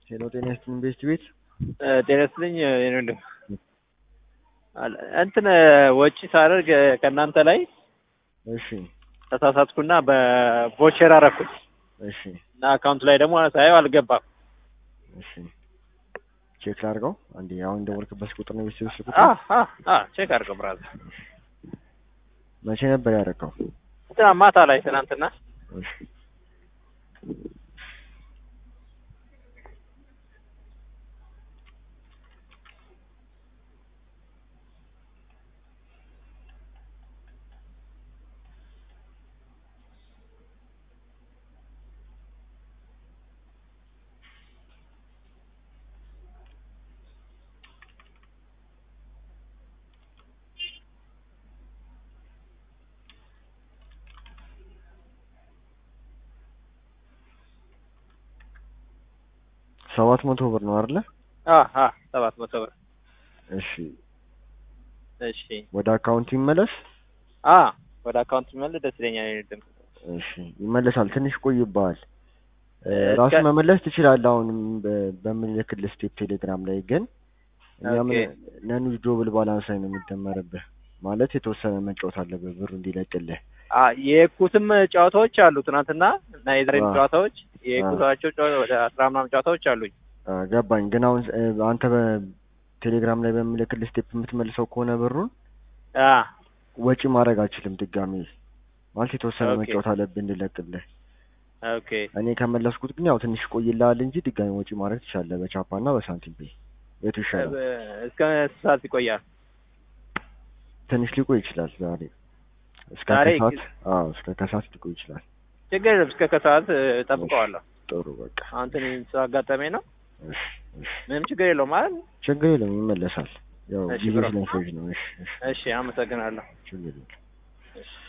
ሄሎ ጤና ይስጥልኝ ቤስት ቤት ጤና ይስጥልኝ የኔ ወንድም እንትን ወጪ ሳደርግ ከእናንተ ላይ እሺ ተሳሳትኩና በቮቸር አረኩት እሺ እና አካውንቱ ላይ ደግሞ ሳየው አልገባም። እሺ ቼክ ላድርገው አንዴ አሁን ደወልክበት ቁጥር ነው ቤስት ቤት ስልክ አ ቁጥር አ አ ቼክ አድርገው ብራዘር። መቼ ነበር ያደረገው እንትና ማታ ላይ ትናንትና እሺ ሰባት መቶ ብር ነው አይደለ አ አ ሰባት መቶ ብር እሺ እሺ ወደ አካውንቱ ይመለስ አ ወደ አካውንት መልስ ደስ ይለኛል የኔ ወንድም። እሺ ይመለሳል ትንሽ ቆይብሃል እ እስከ- ራሱ መመለስ ትችላለህ አሁንም በ- በምልክልህ ስቴፕ ቴሌግራም ላይ ግን እኛ ምን ኦኬ። ነን ዊዝድሮብል ባላንስ ላይ ነው የሚደመርብህ ማለት የተወሰነ መጫወት አለብህ ብሩ እንዲለቅልህ አ የኩትም ጨዋታዎች አሉ ትናንትና እና የዛሬም አ። ጨዋታዎች የኩታቸው ጨዋ- ወደ አስራ ምናምን ጨዋታዎች አሉኝ። አ፣ ገባኝ ግን አሁን እ፣ አንተ በቴሌግራም ላይ በምልክልህ ስቴፕ የምትመልሰው ከሆነ ብሩን አ ወጪ ማድረግ አልችልም ድጋሚ ማለት የተወሰነ ኦኬ። መጫወት አለብህ እንዲለቅልህ ኦኬ እኔ ከመለስኩት ግን ያው ትንሽ ቆይልሃል እንጂ ድጋሚ ወጪ ማድረግ ትችላለህ በቻፓ እና በሳንቲም ፔይ የቱ ይሻላል እስከ ስንት ሰዓት ይቆያል? ትንሽ ሊቆይ ይችላል ዛሬ እስከ ዛሬ ከሰዓት አዎ እስከ ከሰዓት ሊቆይ ይችላል ችግር የለም እስከ ከሰዓት እ፣ እጠብቀዋለሁ። ጥሩ በቃ አሁን ትንሽ ስላጋጠመኝ ነው። እሺ እሺ ምንም ችግር የለውም ማለት ችግር የለም ይመለሳል ያው እሺ ጊዜ ብሮ። ስለሚፈጅ ነው እሺ እሺ እሺ አመሰግናለሁ። ችግር የለም እሺ